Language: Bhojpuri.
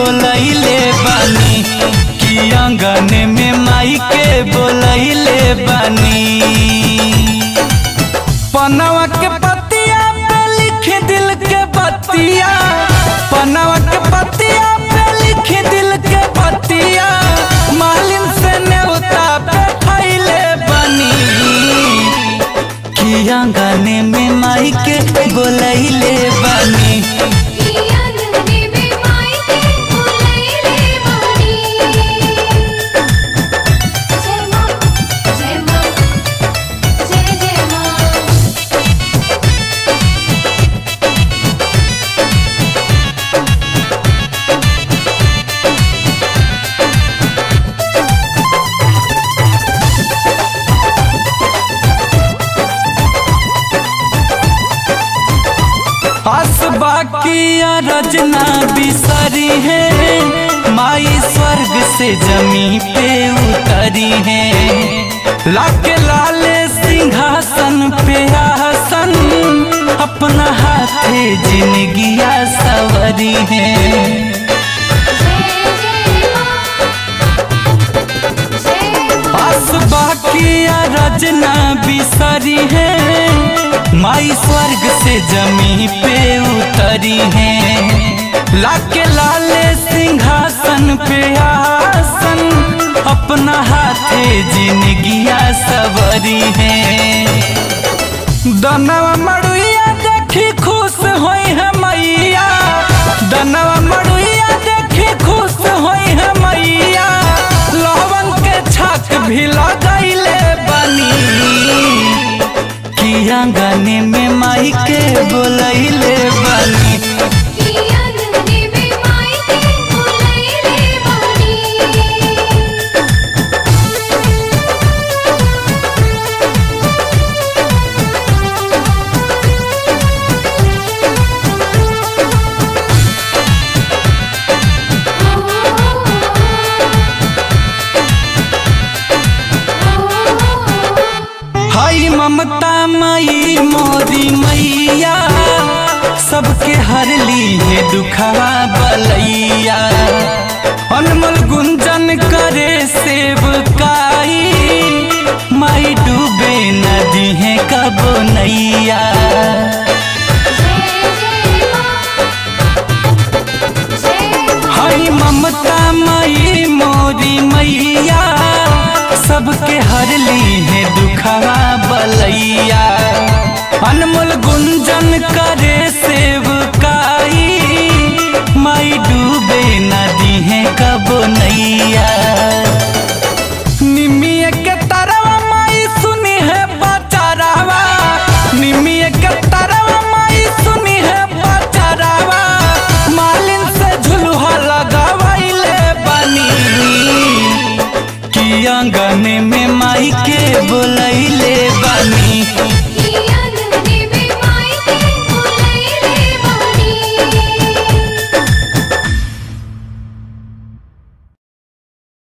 बोलैले बानी कि आंगन में माई के बोलैले बानी पनवा के पतिया पे लिख दिल के बतिया पनवा के पतिया पे लिख दिल के बतिया मालिन से नेवता पे फैले बनी कि आंगन में माई के बोलैले बनी आंगने में माई के बोलैले बानी जय मां जय मां जय जय मां हसबा किया रचना बिसरी है माई स्वर्ग से जमी पे उतरी है लाके लाले सिंहासन पे आसन अपना हाथे जिंदगिया सवरी है जय जय मां जय हसबा किया रचना बिसरी है माई स्वर्ग से जमी पे उतरी है लाके लाले सिंहासन पे आसन अपना हाथे जिंदगिया सवरी है दनवा मड़ुइया देखी खुश होई है मैया दनवा मड़ुइया देखी खुश होई है मैया लवन के छक भी लगैले बनी कि आंगन में माई के बोलैले बनी आंगने में माई के बोलैले बानी हाई ममता मई मोदी मैया सबके हर ली है दुखवा बलैया अनमोल गुंजन करे सेवकाई माई डूबे नदी है कबो नैया हाई ममता मई मोरी मैया सबके हर ली है दुखवा बलैया अनमोल गुंजन करे सेवकाई माई डूबे नदी है कबो नैया निमिया के तरवा माई सुनी है बचारावा निमिया के तरवा माई सुनी है बचारावा मालिन से झुलुहा लगावैले बनी कि आंगन में माई के बोलैले बनी